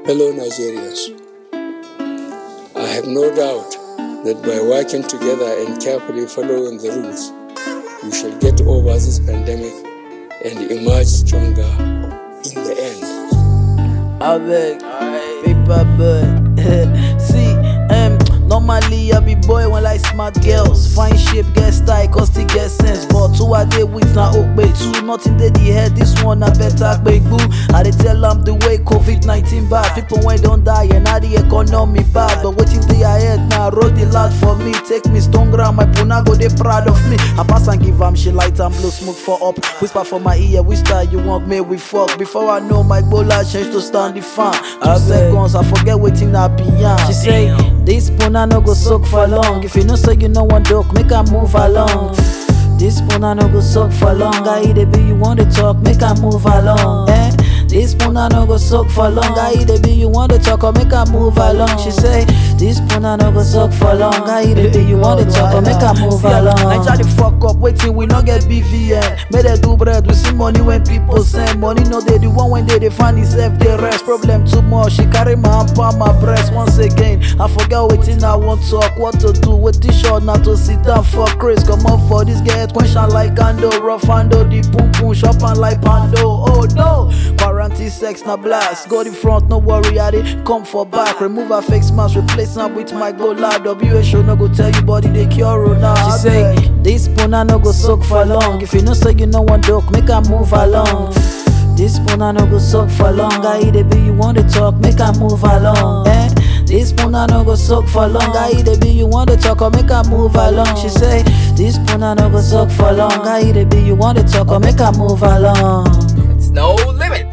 Fellow Nigerians, I have no doubt that by working together and carefully following the rules, we shall get over this pandemic and emerge stronger in the end. avec paper bud. See, um, normally I be boy when like smart girls. Fine shape, get style, cause they get sense. But two a day with na okbe two. Nothing they the head, this one I better big boo. I dey tell them the way COVID 19 bad. People when don't die and now the economy bad. But waiting the ahead now, road the lot for me. Take me stone ground, my puna go they proud of me. I pass and give am shit light and blow smoke for up. Whisper for my ear, which style you want me we fuck. Before I know my bola change to stand the fan. Two seconds, I forget waiting I be young. She say, this puna no go soak for long. If you know say you know one dog, make her move along. This puna no go soak for long. I eat it be you want to talk, make her move along. Eh? This puna no go soak for long. I eat it be you want to talk or make her move along. She say, this puna no go soak for long. I eat it be you want to talk or make her move along. Naija the fuck up, waiting we no get BVN. Make they do bread, we see money when people send money. No they the one when they they find itself they rest. Problem too much, she carry my hand palm my breast once again. I forget waiting I want talk, what to do with this short not to sit down for Chris. Come up for this get question like Ando, rough handle the boom boom shop and like Pando. Oh no, quarantine sex na blast. Go the front, no worry, I dey come for back. Remove her fake mask, replace am with my gola. WHO no go tell you body they cure now. She say this puna no go soak for long. If you know say you know one dog, make her move along. This puna no go soak for long. I eat it be you want to talk, make her move along. Eh? This puna no go soak for long. I eat it be you want to talk or make her move along. She say this puna no go soak for long. I eat it be you want to talk or make her move along. It's no limit.